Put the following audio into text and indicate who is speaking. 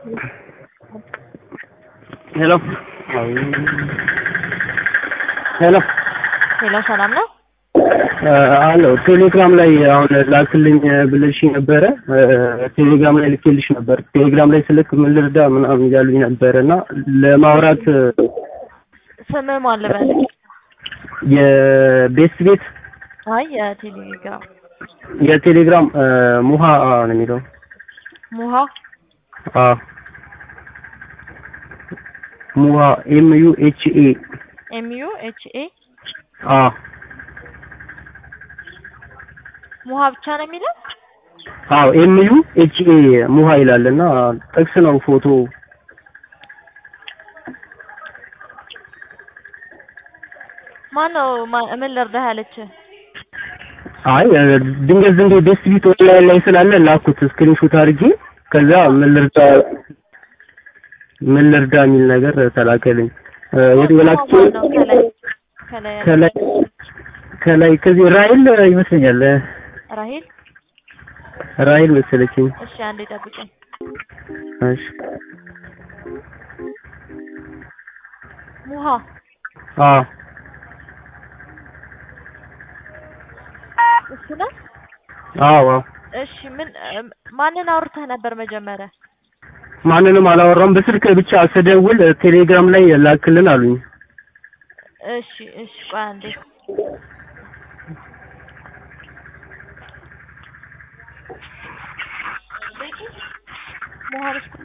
Speaker 1: ሄሎ ሄሎ
Speaker 2: ሄሎ ሰላም ነው?
Speaker 1: አለው ቴሌግራም ላይ አሁን ላክልኝ ብለሽ ነበረ። ቴሌግራም ላይ ልኬልሽ ነበር። ቴሌግራም ላይ ስልክ ምን ልርዳ ምናምን እያሉኝ ነበረ እና ለማውራት
Speaker 2: ስምህ ማን ልበል?
Speaker 1: የቤት ቤት
Speaker 2: አይ የቴሌግራም
Speaker 1: የቴሌግራም ሙሃ ነው የሚለው
Speaker 2: ሙሃ
Speaker 1: አ ሙሃ ኤም ዩ ኤች ኤ
Speaker 2: ኤም ዩ ኤች ኤ
Speaker 1: አ
Speaker 2: ሙሃ ብቻ ነው የሚለው?
Speaker 1: አዎ ኤም ዩ ኤች ኤ ሙሃ ይላል እና ጥቅስ ነው ፎቶ
Speaker 2: ማን ነው ማ- ምን ልርዳህ ያለች?
Speaker 1: አይ ድንገት ዝም ብዬ ቤስት ቢት ኦንላይን ላይ ስላለ ላኩት ስክሪንሾት አድርጌ ከዛ ምን ልርዳ ምን ልርዳ የሚል ነገር ተላከልኝ። የላክቼ
Speaker 2: ማን ነው ከላይ ከላይ ያለ?
Speaker 1: ከላይ ከላይ ከዚህ ራይል ይመስለኛል
Speaker 2: ራሂል
Speaker 1: ራይል መሰለችኝ።
Speaker 2: እሺ አንዴ ጠብቀኝ።
Speaker 1: እሺ
Speaker 2: ሙሃ
Speaker 1: አ
Speaker 2: እሱ ነው?
Speaker 1: አዎ አዎ
Speaker 2: እሺ ምን እም፣ ማንን አውርተህ ነበር መጀመሪያ?
Speaker 1: ማንንም አላወራም። በስልክ ብቻ ስደውል ቴሌግራም ላይ ላክልን አሉኝ።
Speaker 2: እሺ እሺ ቆይ አንዴ ሙሃ እስኩ